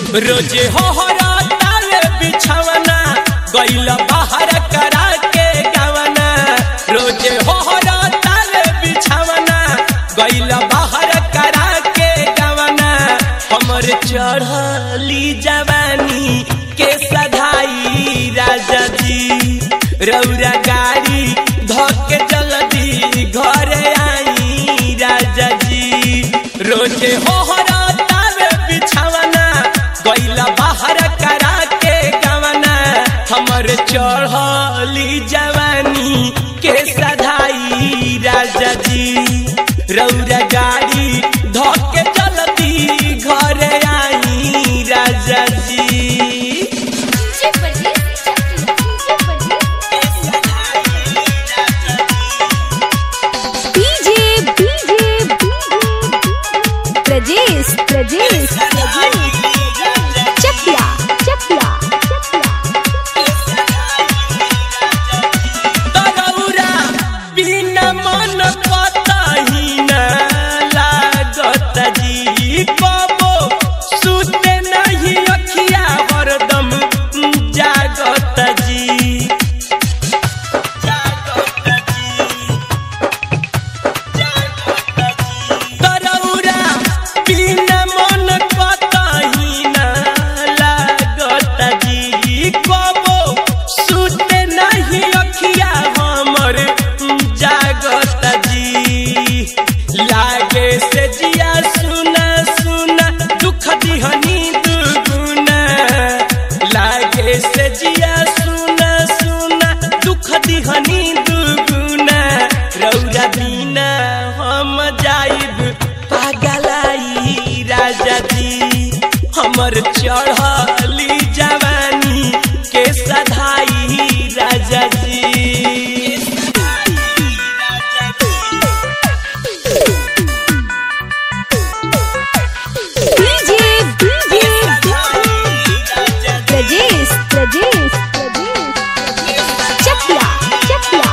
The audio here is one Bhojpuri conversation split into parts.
रोजे होहरा तावे बिछवना गइल बाहर करा के गवना रोजे होहरा तावे बिछवना गइल बाहर करा के गवना हमर चढ़ली जवानी के सधाई राजा जी रौरा गाड़ी धके जल्दी घरे आई राजा जी रोजे होहरा तावे बिछवना गइला बाहर करा के गवना हमर चढ़ली जवानी के सधाई राजा जी रौरा गाड़ी धके जल्दी घरे आई राजा जी डीजे बजे डीजे डीजे प्रजेश प्रजेश चकिया चकिया तरौरा बिना मन कतही न लागत जी कबो सुते नहीं अखिया हरदम जागत जी जागत जी तरौरा बिना मन कतही न लागत जी कबो सुते नहीं अखिया हमर जागत जी लागे से जिया सुना सुना दुख दिहनी दुगुना लागे से जिया सुना सुना दुख दिहनी दुगुना रौरा बिना हम जाइब पागलाई राजा जी हमर चढ़ली जवानी के सधाई राजा जी डीजे डीजे प्रजेश प्रजेश चकिया चकिया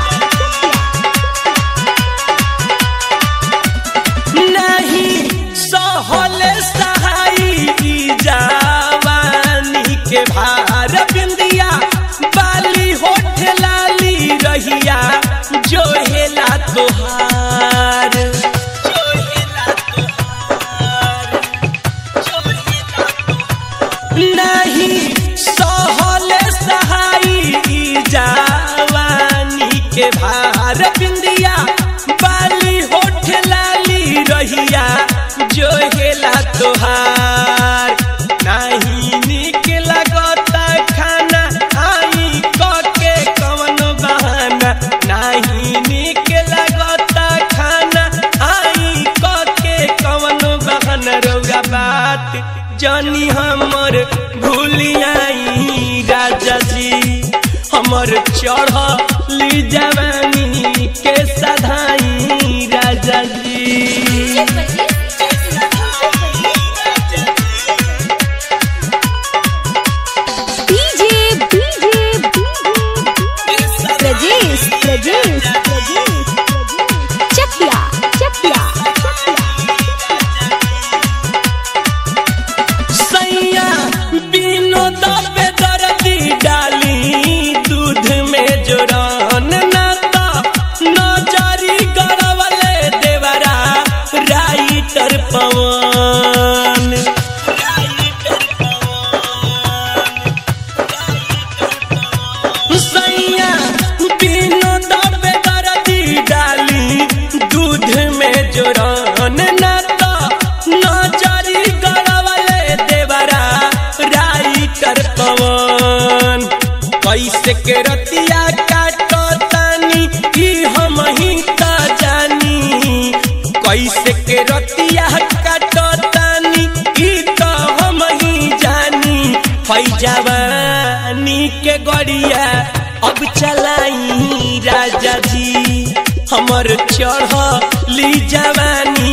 नहीं सहल सहाई जवानी के भार बिंदिया बाली होठ लाली रहिया जो हेला तोहार जो हेला तोहार, जो हेला तोहार। नहीं सहल सहाई जवानी के भार बिंदिया बाली होठ लाली रहिया जो हेला तोहार नहीं निक लगता खाना आई के कवन बहाना नहीं निक लगता खाना आई के कवन बहाना रौरा बात जानी हमर भूलियाई राजा जी हमर चढ़ली जवानी के सधाई राजा जी डीजे डीजे प्रजेश प्रजेश चकिया चकिया सैया बिनो दबे दर्दी डाली दूध में जोरन नाता नजरी गड़वले देवरा राइटर पवन सैया बिनो दबे दर्दी डाली दूध में जोरन नाता नजरी गड़वले देवरा राइटर पवन कैसे के रतिया काटो तानी ई हम ही त जानी कैसे के रतिया काटो तानी ई त हम ही जानी है जवानी के गड़िया अब चलाई राजा जी हमर चढ़ली जवानी